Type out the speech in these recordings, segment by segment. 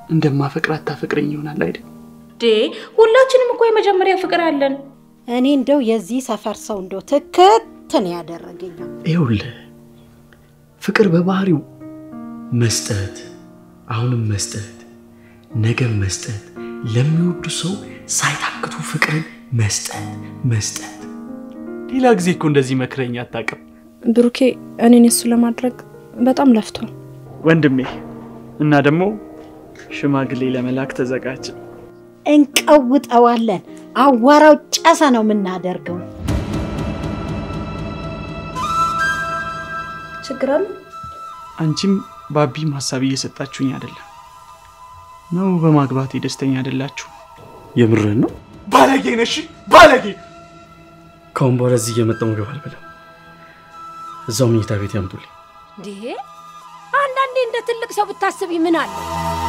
እንደማፈቅራት ታፈቅረኝ ይሆናል አይደል? ዴ ሁላችንም እኮ የመጀመሪያ ፍቅር አለን። እኔ እንደው የዚህ ሰፈር ሰው እንደው ትክትን ያደረገኝ ይኸውልህ ፍቅር በባህሪው መስጠት፣ አሁንም መስጠት፣ ነገም መስጠት፣ ለሚወዱ ሰው ሳይታክቱ ፍቅርን መስጠት መስጠት። ሌላ ጊዜ እኮ እንደዚህ መክረኝ አታውቅም ብሩኬ እኔን እሱ ለማድረግ በጣም ለፍቷል። ወንድሜ እና ደግሞ ሽማግሌ ለመላክ ተዘጋጅ። እንቀውጠዋለን። አዋራው ጨሰ ነው የምናደርገው። ችግር አለ? አንቺም ባቢም ሀሳብ እየሰጣችሁኝ አይደለም ነው? በማግባቴ ደስተኛ አይደላችሁ? የምርህን ነው? ባለጌ ነሽ ባለጌ። ከአሁን በኋላ እዚህ እየመጣሁ ምግብ አልበላም። እዛው መኝታ ቤት ያምጡልኝ። እንዴ አንዳንዴ እንደ ትልቅ ሰው ብታስብ ምን አለ?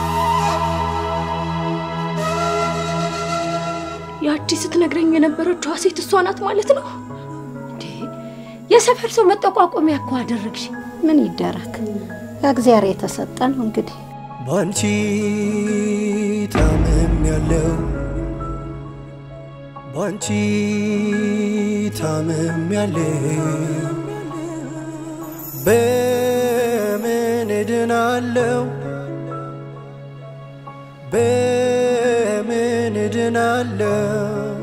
ያቺ ስትነግረኝ የነበረችው ሴት እሷ ናት ማለት ነው። እንዴ የሰፈር ሰው መጠቋቆሚያ እኮ አደረግሽ። ምን ይደረግ፣ ከእግዚአብሔር የተሰጠ ነው እንግዲህ። ባንቺ ታምም ያለው ባንቺ ታምም ያለው በምን እድናለው በምን እድናለው